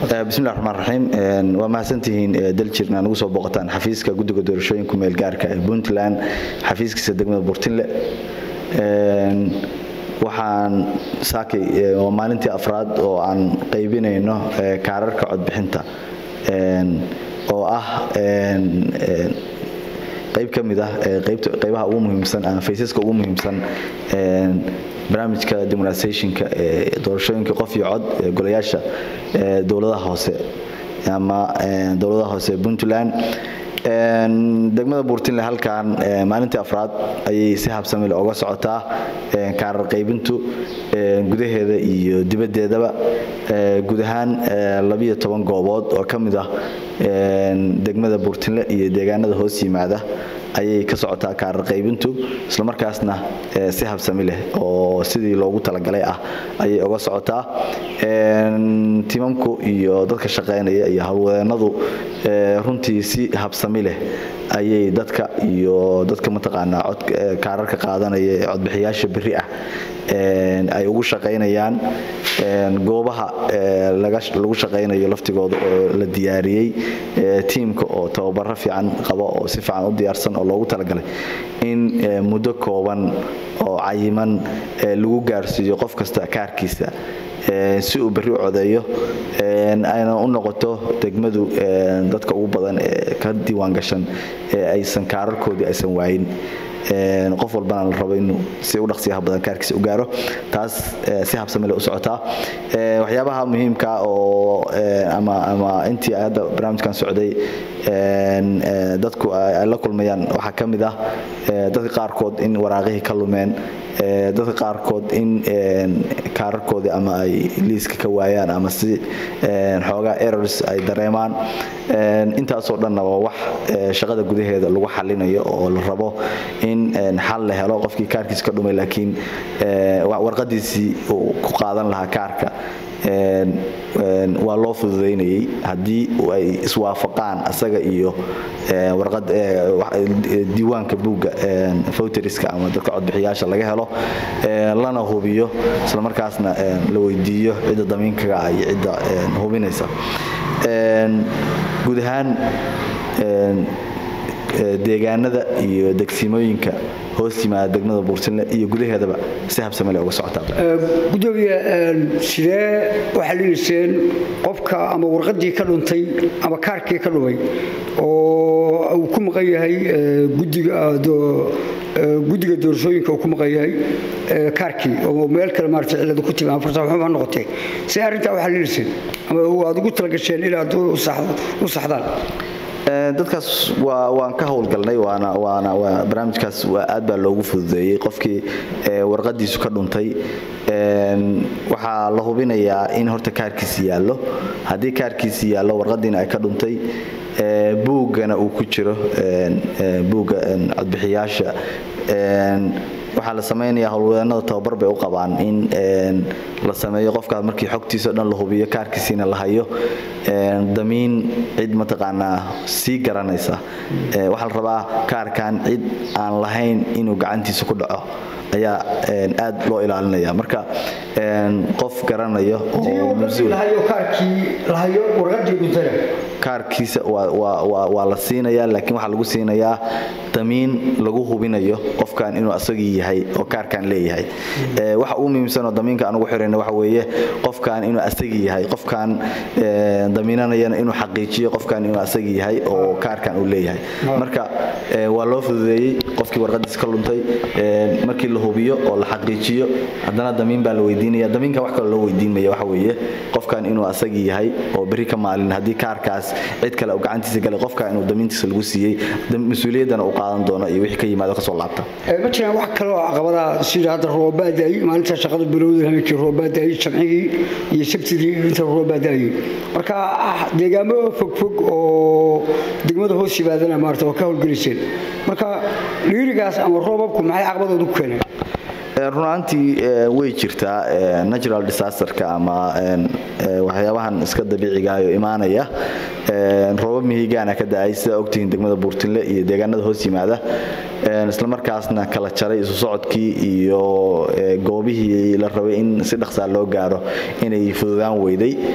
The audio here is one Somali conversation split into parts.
bismillahi raxmaan raxiim waa mahadsantihiin daljir inaa nagu soo booqataan xafiiska guddiga doorashooyinka meel gaarka ee puntland xafiiskiisa degmada burtinle waxaan saakay waa maalintii afraad oo aan qaybinayno kaararka codbixinta oo ah qayb ka mid ah qaybaha ugu muhiimsan ama faysaska ugu muhiimsan barnaamijka demonstrationka ee doorashooyinka qof iyo cod ee golayaasha dowladaha hoose ama dowladaha hoose ee puntland degmada buurtinle halkan maalintii afraad ayay si habsamile oga socotaa kaarar qaybintu gudaheeda iyo dibaddeedaba guud ahaan labiyo toban goobood oo ka mid ah degmada buurtinle iyo deegaanada hoos yimaada ayay ka socotaa kaarar qaybintu islamarkaasna si habsami leh oo sidii loogu talagalay ah ayay oga socotaa timamku iyo dadka shaqaynaya iyo howlwadeenadu runtii si habsami leh ayay dadka iyo dadka mataqaanaa kaararka qaadanaya ee codbixiyaasha beri ah ay ugu shaqaynayaan goobaha lagu shaqaynayo laftigooda oo la diyaariyey tiimka oo tababaro fiican qaba oo si fiican u diyaarsan oo loogu talagalay in muddo kooban oo cayiman lagu gaarsiiyo qof kasta kaarkiisa si uu berri u codeeyo ayna u noqoto degmadu dadka ugu badan ee ka diiwaan gashan ee aysan kaararkoodii aysan waayin qof walbana la rabo inuu si u dhaqsiyaha badan kaarkiisa u gaaro taas si habsami leh u socotaa waxyaabaha muhiimka oo ama ama intii hadda barnaamijkan socday dadku ay la kulmayaan waxaa ka mid ah dadka qaarkood in waraaqihii ka lumeen dadka qaarkood in kaararkoodii ama ay liiska ka waayaan ama si xoogaa errors ay dareemaan intaasoo dhanna waa wax shaqada gudaheeda lagu xalinayo oo la rabo in xal la helo qofkii kaarkiisa ka dhumay laakiin warqadiisii uu ku qaadan lahaa kaarka waa loo fududaynayay haddii ay iswaafaqaan asaga iyo diiwaanka buugga voteriska ama dadka codbixiyaasha laga helo lana hubiyo islamarkaasna la weydiiyo cidda damiinkaga ah iyo cidda hubinaysa guud ahaan deegaanada iyo degsimooyinka hoos yimaada degmada buurtinle iyo gudaheedaba si habsamele uga socotaa gudoomiye sidee waxaa liiseen qofka ama warqadii ka dhuntay ama kaarkii ka dhumay oo uu ku maqan yahay guddiga doorashooyinka uu ku maqan yahay kaarkii oo meel kale maarata ciladu ku timi ama farsaxuma noqotee see arrintaa waxaa liiseen ama aad ugu talagasheen inaad u saxdaan dadkaas waan ka howlgalnay barnaamijkaas aad baa loogu fududeeyey qofkii warqadiisu ka dhuntay waxaa la hubinayaa in horta kaarkiisi yaallo haddii kaarkiisi yaallo warqadiina ay ka dhuntay buuggana uu ku jiro buugga codbixiyaasha waxaa la samaynayaa howlwadeenada tababar bay u qabaan in la sameeyo qofkaas markii xogtiisa o dhan la hubiyo kaarkiisiina la hayo damiin cid mataqaanaa sii garanaysa waxaa la rabaa kaarkan cid aan lahayn inuu gacantiisa ku dhaco ayaa aad loo ilaalinaya marka qof garanayo kaarkiisa waa la siinayaa laakiin waxaa lagu siinayaa damiin lagu hubinayo qofkan inuu asagii yahay oo kaarkan leeyahay waxa ugu muhiimsanoo damiinka anugu xirayna waxa weeye qofkan inuu asagii yahay qofkan damiinanayana inuu xaqiijiyo qofkan inuu asagii yahay oo kaarkan uu leeyahay marka waa loo fududeeyey qofkii warqadiisa ka luntay markii la hubiyo oo la xaqiijiyo haddana damiin baa la weydiinaya damiinka wax kaloo loo weydiinmaya waxa weeye qofkan inuu asagii yahay oo berri ka maalin haddii kaarkaas cid kale uu gacantiisa galay qofkan inuu damiintiisa lagu siiyey mas-uuliyaddana uu qaadan doono iyo wixii ka yimaado kasoo laabta ma jiraan wax kale oo caqabada sida hadda roobaadaayey maalinta shaqada bilowda habeenkii roobaadaayey jamcigii iyo sabtidii inta roobaadaayey marka deegaamo fogfog oo degmada hoos yimaadana maarata waa ka howlgeliseen marka dhiirigaas ama roobabku maxay caqabadooda ku keeneen runaantii way jirtaa natural disasterka ama waxyaabahan iska dabiicigaayoo imaanaya roobab mihigaana ka da-ay sidaa ogtihiin degmada buurtinle iyo deegaanada hoos yimaada islamarkaasna kala jaray isu socodkii iyo goobihii la rabay in si dhaqsaa loo gaaro inay fududaan weyday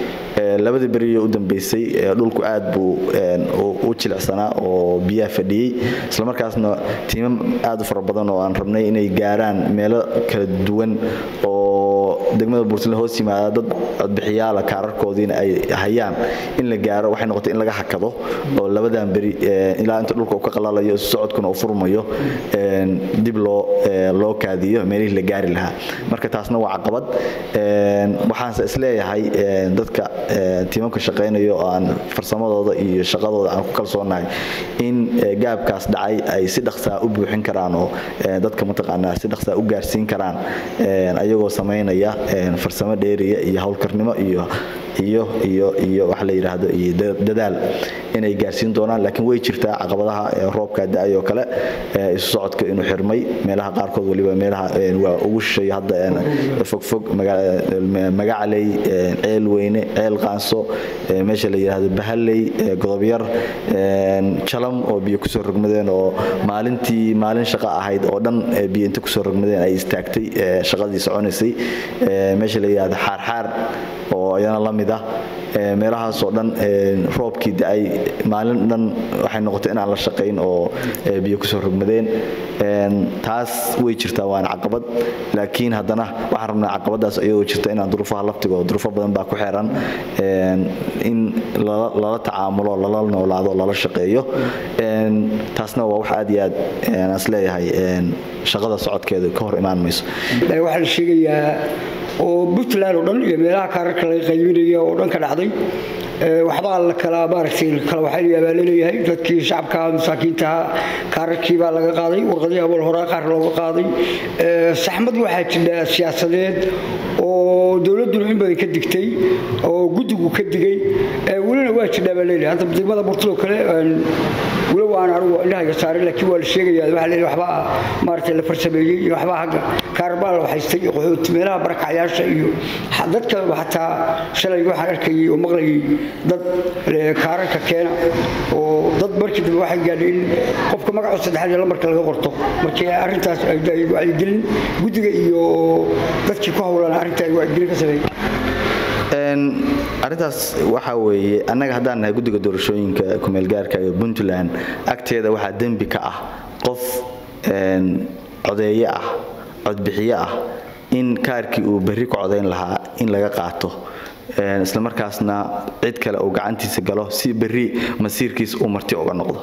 labadii beriyo u dambeysay dhulku aad buu u jilicsanaa oo biyaha fadhiyey islamarkaasna tiimam aad u fara badan oo aan rabnay inay gaaraan meelo kala duwan oo degmada buurtile hoos yimaada dad codbixiyaala kaararkoodiina ay hayaan in la gaaro waxay noqotay in laga hakado oo labadan beri ilaa inta dhulka uu ka qalalayo socodkuna uu furmayo dib loo loo kaadiyo meelihii la gaari lahaa marka taasna waa caqabad waxaanse isleeyahay dadka tiimamka shaqaynaya oo aan farsamadooda iyo shaqadooda aan ku kalsoonahay in gaabkaas dhacay ay si dhaqsaa u buuxin karaan oo dadka mataqaanaa si dhaqsaa u gaarsiin karaan ayagoo samaynaya farsamo dheeriya iyo howlkarnimo iyo iyo iyo iyo wax la yidhaahdo iyo dadaal inay gaarsiin doonaan laakiin way jirtaa caqabadaha roobka da-ay oo kale isu socodka inuu xirmay meelaha qaarkood waliba meelaha waa ugu shisheeya hadda fogfog magacaley ceel weyne ceel qaanso meesha la yidhaahdo bahaley godobyar jalam oo biyo kusoo rogmadeen oo maalintii maalin shaqo ahayd oo dhan biyo inta kusoo rogmadeen ay istaagtay shaqadii soconaysay meesha la yidhaahdo xaarxaar oo iyana la mid ah meelahaasoo dhan roobkii da-ay maalin dhan waxay noqotay inaan la shaqayn oo biyo kusoo rogmadeen taas way jirtaa waana caqabad laakiin haddana waxaan rabnaa caqabadaas iyadoo jirta inaan duruufaha laftigo duruufo badan baa ku xeeran in lala tacaamulo lala noolaado lala shaqeeyo taasna waa wax aad iyo aad aan isleeyahay shaqada socodkeeda ka hor imaan mayso waxaa la sheegayaa oo puntland oo dhan iyo meelaha kaararka laga qaybinaya oo dhan ka dhacday waxbaa la kala maaragtay kala waxaynayaa baa laleeyahay dadkii shacabka masaakiintaha kaararkii baa laga qaaday warqadii awal horaa qaar looga qaaday saxmad waxaa jira siyaasadeed oo dowladduna in badan ka digtay oo guddigu ka digay welina waa jirdhaa baa leeyahay hadda degmada burtadoo kale walow aan anigu indhahayga saarin laakiin waa la sheegayaa waxaa leeyahay waxbaa maaragtay la farsameeyey iyo waxbaa hagga kaarbaa la waxaystay qaxooti meelaha barakacyaasha iyo dadka xataa shalay waxaan arkayay oo maqlayay dad kaararka keena oo dad markii dambe waxay gaadhay in qofka magaca saddexaad ee lambarka laga qorto markii arrintaas ay wacyigelin guddiga iyo dadkii ku howlan arrinta ay wacyigelin ka sameeyeen arrintaas waxaa weeye annaga haddaan nahay guddiga doorashooyinka kumeelgaarka ee puntland agteeda waxaa dembi ka ah qof codeeye ah codbixiye ah in kaarkii uu berri ku codayn lahaa in laga qaato islamarkaasna cid kale uu gacantiisa galo si berri masiirkiis uu marti uga noqdo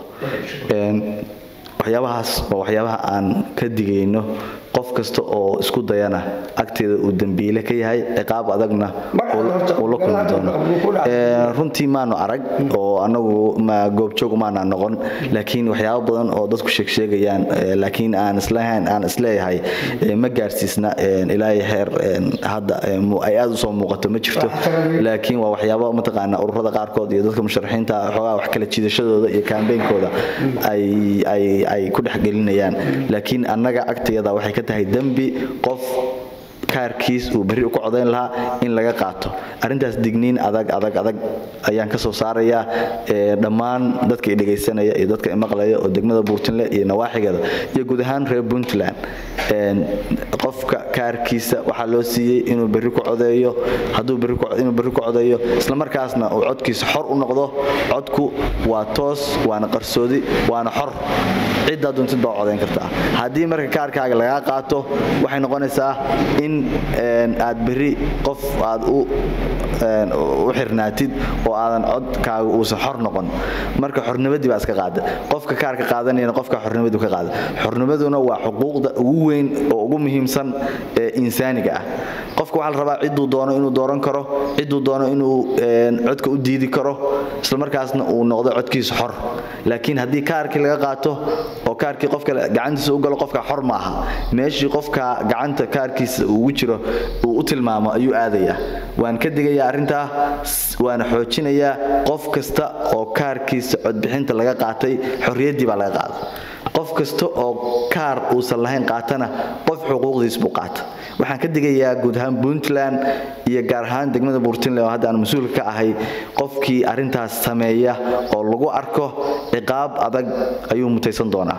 waxyaabahaas waa waxyaabaha aan ka digayno qof kasta oo isku dayana agteeda uu dembiile ka yahay ciqaab adagna uu la kulmi doono runtii maanu arag oo anagu goobjoog maana noqon laakiin waxyaabo badan oo dadku sheegsheegayaan laakiin aan islahayn aan isleeyahay ma gaarsiisna ilaahay heer hadda ay aad usoo muuqato ma jirto laakiin waa waxyaabo mataqaana ururada qaarkood iyo dadka musharaxiinta xoogaa wax kala jiidashadooda iyo kaambeynkooda ay ay ay ku dhexgelinayaan laakiin annaga agteeda waxay ka tahay dembi qof kaarkiis uu berri ku codayn lahaa in laga qaato arrintaas digniin adag adag adag ayaan ka soo saarayaa dhammaan dadka i dhegaysanaya iyo dadka i maqlaya oo degmada buurtinle iyo nawaaxigeeda iyo guud ahaan reer puntland qofka kaarkiisa waxaa loo siiyey inuu berri ku codeeyo hadduu inuu berri ku codeeyo islamarkaasna uu codkiisa xor u noqdo codku waa toos waana qarsoodi waana xor ciddaa doontid baa codayn kartaa haddii marka kaarkaaga lagaa qaato waxay noqonaysaa in aad berri qof aad u u xirnaatid oo aadan codkaaga uusan xor noqon marka xornimadii baa iska qaada qofka kaarka qaadanayana qofka xornimadu ka qaada xornimaduna waa xuquuqda ugu weyn oo ugu muhiimsan ee insaaniga ah qofka waxaa la rabaa cidduu doono inuu dooran karo cidduu doono inuu codka u diidi karo islamarkaasna uu noqdo codkiisa xor laakiin haddii kaarkii laga qaato oo kaarkii qofka gacantiisa u galo qofka xor ma aha meeshii qofka gacanta kaarkiisa ugu jiro uu u tilmaamo ayuu aadayaa waan ka digayaa arrintaa waana xoojinayaa qof kasta oo kaarkiisa codbixinta laga qaatay xorriyaddii baa laga qaada qof kasta oo kaar uusan lahayn qaatana qof xuquuqdiis buu qaata waxaan ka digayaa guud ahaan puntland iyo gaar ahaan degmada buurtinle oo hadda aan mas-uulka ka ahay qofkii arrintaas sameeya oo lagu arko ciqaab adag ayuu mutaysan doonaa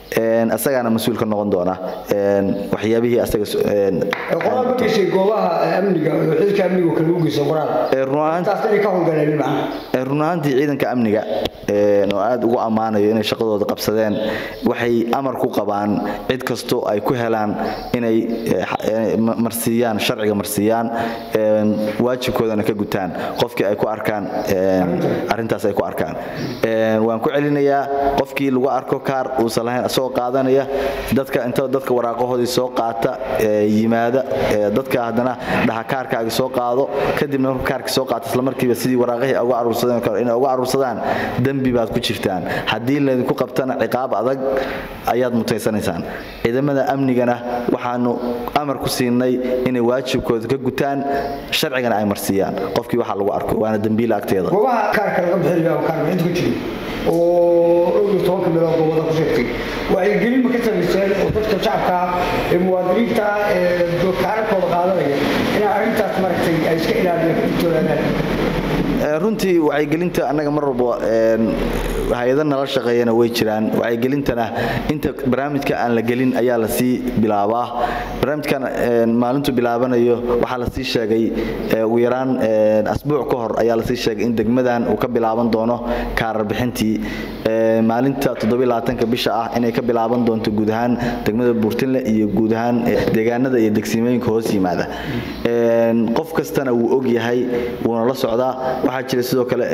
asagaana mas-uul ka noqon doona waxyaabihii asaga qoraal ma geysay goobaha amniga xilka amniga kale u geysa qoraal taas inay ka howlgaleen macnaha run ahaantii ciidanka amniga oo aada ugu ammaanayo inay shaqadooda qabsadeen waxay amar ku qabaan cid kastoo ay ku helaan inay marsiiyaan sharciga marsiiyaan waajibkoodana ka gutaan qofkii ay ku arkaan arintaas ay ku arkaan waan ku celinayaa qofkii lagu arko kaar uusan lahayn asagoo qaadanaya dadka inta dadka waraaqahoodii soo qaata yimaada dadka haddana dhaha kaarkaagi soo qaado kadibna marka kaarkii soo qaata islamarkiiba sidii waraaqihii uga aruursadeen kale inay uga aruursadaan dembi baad ku jirtaan haddii laydinku qabtana ciqaab adag ayaad mutaysanaysaan ciidamada amnigana waxaanu amar ku siinay inay waajibkooda ka gutaan sharcigana ay marsiiyaan qofkii waxa lagu arko waana dembiila agteeda goobaha kaarka laga bixinayo kaarka inta ku jiro oo dhowr iyo tobanka meelood goobada ku sheegtay waxay gelin ma ka samayseen oo dadka shacabka ee muwaadiniinta ee kaararkooda qaadanaya inay arrintaas maaragtay ay iska ilaaliyaan ka digtoonaadaan runtii wacyigelinta annaga mar walba hay-ada nala shaqeeyana way jiraan wacyigelintana inta barnaamijka aan la gelin ayaa lasii bilaabaa barnaamijkan maalintu bilaabanayo waxaa lasii sheegay ugu yaraan asbuuc ka hor ayaa lasii sheegay in degmadan uu ka bilaaban doono kaarar bixintii maalinta toddobylabaatanka bisha ah inay ka bilaaban doonto guud ahaan degmada buurtinle iyo guud ahaan deegaanada iyo degsimooyinka hoos yimaada qof kastana wuu og yahay wuuna la socdaa waxaa jira sidoo kale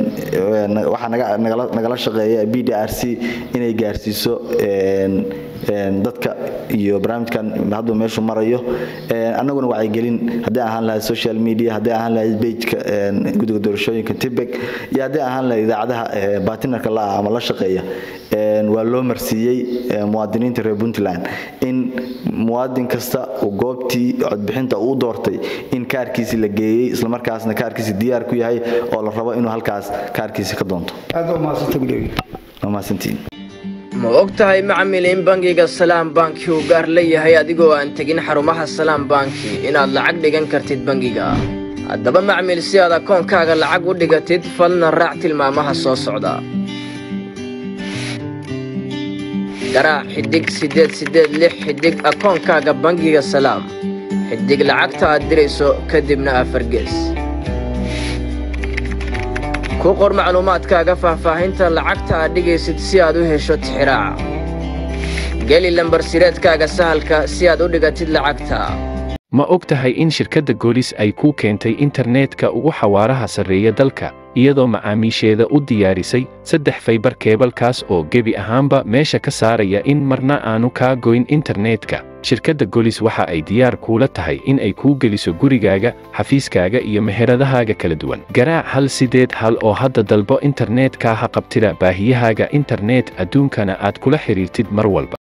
waxaa nagala shaqeeya b d r c inay gaarsiiso dadka iyo barnaamijkan hadba meeshuu marayo annaguna wacyigelin haddii ahaan lahayd social media haddii ahaan lahayd bejka guddiga doorashooyinka tibek iyo haddii ahaan lahayd idaacadaha batinarka la-ah ama la shaqeeya waa loo marsiiyey muwaadiniinta reer puntland in muwaadin kasta uu goobtii codbixinta uu doortay in kaarkiisi la geeyey islamarkaasna kaarkiisi diyaar ku yahay oo la rabo inuu halkaas kaarkiisi ka doonto mahadsantiin ma og tahay macmil in bangiga salaam banki uu gaar leeyahay adigoo aan tegin xarumaha salaam banki inaad lacag dhigan kartid bangiga haddaba macmil si aad akoonkaaga lacag u dhigatid falna raac tilmaamaha soo socda garaac xidhig siddeed siddeed lix xidhig akoonkaaga bangiga salaam xidhig lacagta aad dirayso kadibna afargees ku qor macluumaadkaaga faahfaahinta lacagta aad dhigaysid si aad u hesho tixiraaca geli lambarsireedkaaga sahalka si aad u dhigatid lacagta ma og tahay in shirkadda goolis ay kuu keentay internetka ugu xawaaraha sarreeya dalka iyadoo macaamiisheeda u diyaarisay saddex faybar keebalkaas oo gebi ahaanba meesha ka saaraya in marna aanu kaa goyn internetka shirkadda golis waxa ay diyaar kuula tahay in ay kuu geliso gurigaaga xafiiskaaga iyo meheradahaaga kala duwan garaac hal sideed hal oo hadda dalbo internetka ha qabtida baahiyahaaga internet adduunkana aad kula xidhiirtid mar walba